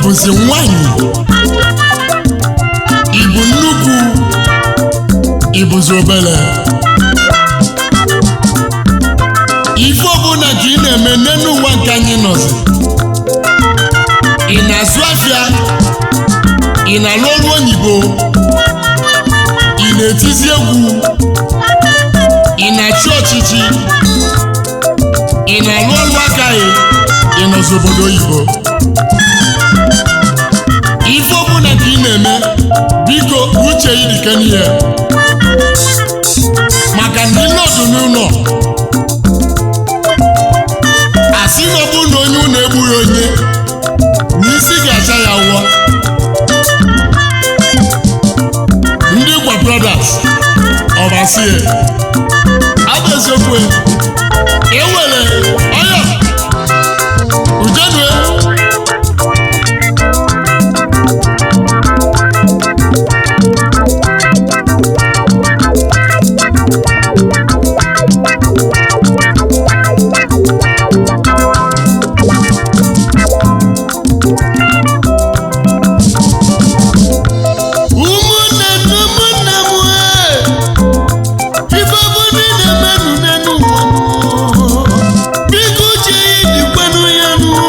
ịbụzi nwanyị ịbụ nnukwu ịbụzi obere ife ọbụla ka ị na-eme n'elu ụwa nke anyị nọzi ị na-azụ afịa ị na-alụ ọrụ oyibo ị na-etizi egwu ị na-achị ọchịchị ị na-alụ ọrụ aka ị ị nọzi obodo oyibo ife ọbụla ka ị na-eme biko uche ị dịka n'ihe maka na ịnọdụ n'ụlọ asị na ọ bụrụ na onye ụlọ egbughị onye n'isi ga-acha ya ụọ ndị gwa brothers ọbasie abụ eziokwu ewere ọya ujenue ụmụnne m ụmụnne m ee ife obodo ị na-emenụ n'enu ụwa biko uche ya dịkwanụ ya nụọ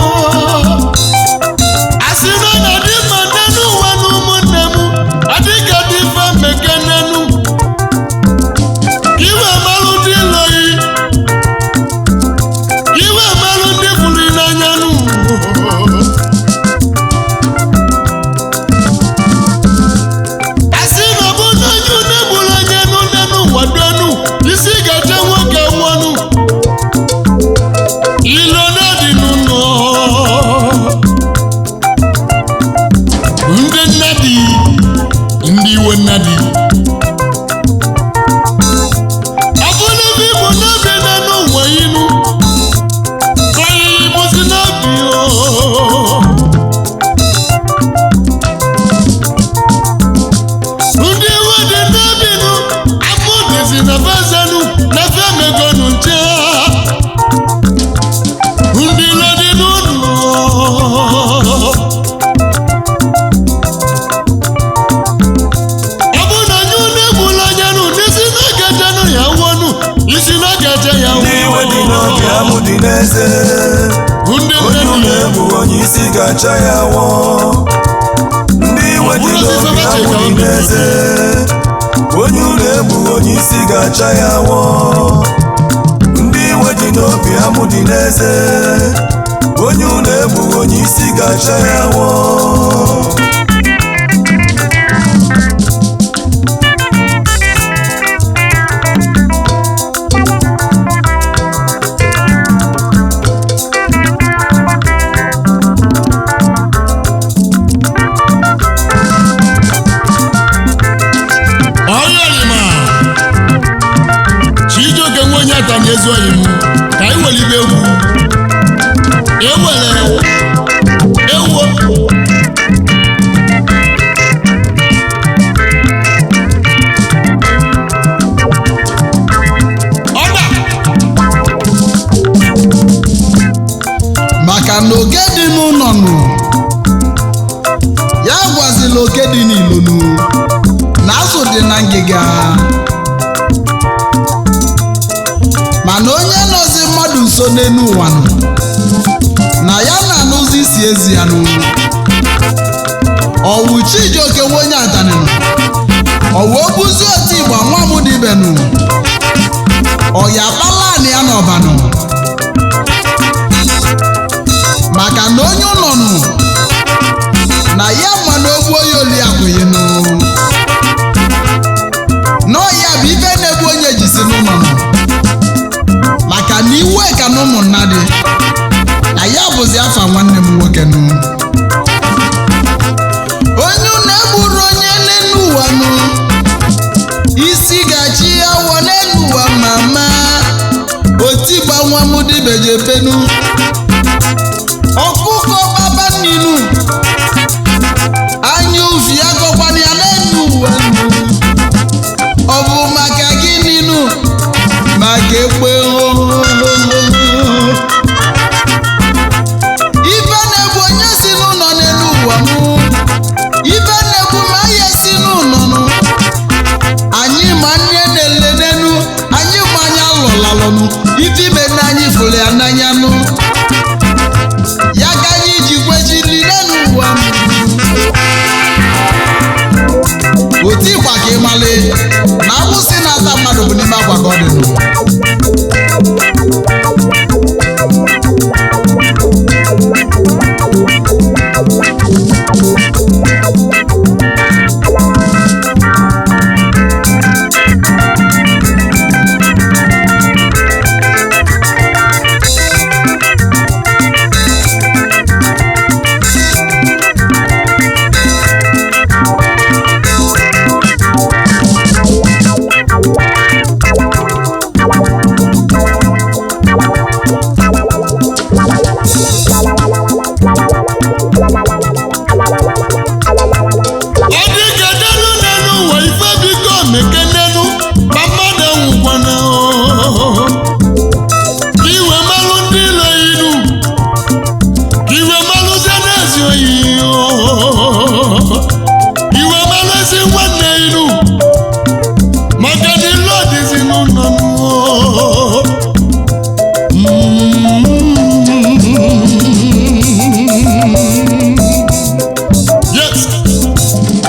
asị na ọ na-adị mma n'enu ụwa na ụmụnne m adịka dị mfe mmeke n'enu iwe malụ ndị iloyi iwe malụ ndị fụrụ n'anya nụ asị na ọ bụ na onye une gburu onye nụ nenu waduenu isi ga-eche nwoke nwọnụ ilo na-adị n'ụlọ ndị nnadi ndị iwe nnadi ọ bụ n'ebe igbo n'obi nenu ụwa inu kọyị bụzi n'obi o ndị iwe dị n'obinu afọ dịzi na bezenu na femegonu nche ndị ilo dị n'ụlọ ọ bụ na nye unu egbula anya nụ n'isi na-egejenụ ya wonu isi na-egeje ya ndị iwe dị n'obi amụ dị n'eze ndị onye ụlọ nne egwu onye isi ga-acha ya wọ ndị iwe dị n'obi amụ dị n'eze onye ụlọ egwu onye isi ga-acha ya wọ ndị iwe dị n'obi amụ dị n'eze onye ụlọ egwu onye isi ga-acha ya wọ ọyọlima chijioke nwe onye ata na ezi oyi m ka anyị welibe egwu ewere ewo ọba maka na oke dị n'ụlọ nụ ya gwazila oke dị n'ilo nụ na azụ dị na ngịga mana onye nọzi mmadụ nso n'elu ụwa nụ na ya na-anụzi isi ezi ya nụ ọwụ chijioke nwe onye adanịnụ ọwụ obuzi otu igba nwa m dibenụ ọya kpalanị ya n'ọbanụ maka na onye ụlọ nụ na ya ma na ogbu onye oli akwụghịnụ n'ọya bụ ife na-egbu onye jisi n'ụlọ nụ maka na iwe ka na ụmụnna dị na ya bụzi afa nwanne m nwoke nụ onye ụlọ egburu onye n'elu ụwa nụ isi gachi ya wọ n'elu ụwa mama otigba nwa m dibejepenu ọkụkọ baba nninu anya ufi agọkwana ya n'elu ụwa nụ ọ bụ maka gịnị nụ maka ekpe ife na-egbu onye si n'ụlọ n'elu ụwa akwa ka ị malị na agbụsị na-ata mmadụ bụ n'ime akwa ka ọ dị nụ ọ dị ka delu n'elu ụwa ife bigo meke n'elu ma mmadụ nwụkwana ka iwe malụ ndị ilo inu ka iwe malụzie n'ezi oyi iwe malụ ezi nwanne inu maka na ilu ọdịzi n'ụlọ yes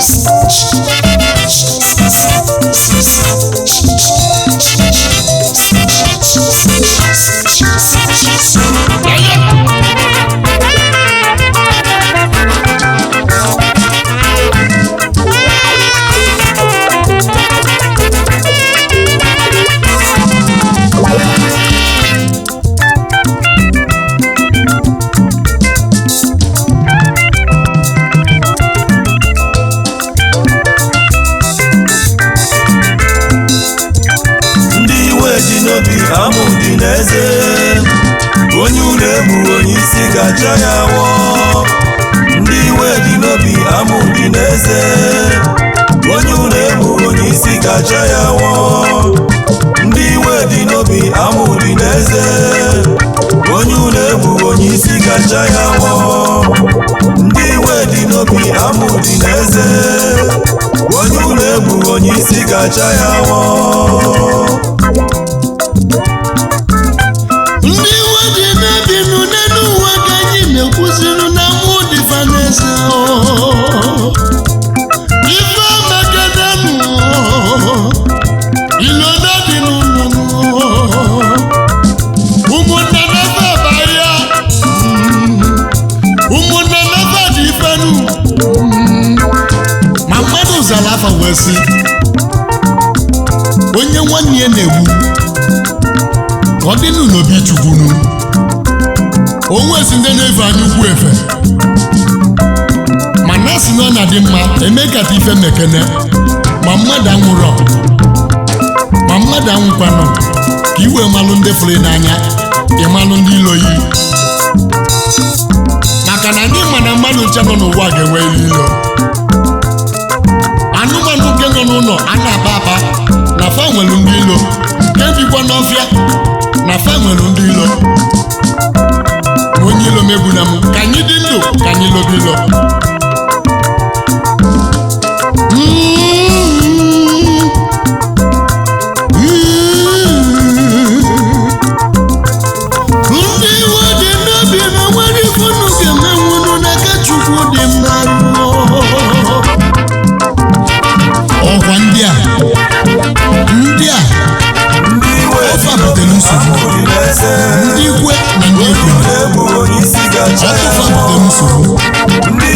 ndị iwe ji n'obi amụ dị n'eze onye unu egbu onye isi ga-acha ya awọ ndị iwe dị n'obi amụ dị n'eze onye unu egbu onye isi ga-acha ya awọ ndị iwe dị n'obi amụ dị n'eze onye unu egbu onye isi ga-acha ya awọ ndị iwe dị n'obi amụ dị n'eze onye unu egbu onye isi ga-acha ya awọ ndị iwe dị n'ebinu n'elu ụwa ka anyị na-ekwuzinụ na mụ dịfa n'eze ife amakedenụ ilodo dị n'ụlọ ụmụnna nafa abahịa ụmụnna nafa dị ifenu ma mmadụ zara afa wee sị onye nwanne ya na-egbu ọ dị n'obi chukwunu onwe si ndị na-efe anya ukwu efe ma na si na ọ na-adị mma eme kata ife mekene ma mmadụ anwụrọ ma mmadụ anwụkwanụ ka iwe malụ ndị fụrụ n'anya ịmalụ ndị ilo yi maka na ndị ma na mmadụ nche nọ n'ụwa ga-enwe ilo anụmanụ nke nọ n'ụlọ a na-aba aba na fa nwere ndị ilo nke bikwa n'ọfịa na fa nwere ndị ilo onye ilo megbuna m ka anyị dị ndụ ka anyị lobe ilo ndị iwe dị n'obi na nwere ifunu ga-emenwunu n'aka chukwu dị mma ọkwa ndị a ndị a ndị iwe Ofe a butere nsogbu. amụ dị n'eze ndị ikwe na ndị ekwe egbu onye isi ga-acha ya ọtụfa awọ butere nsogbu ndị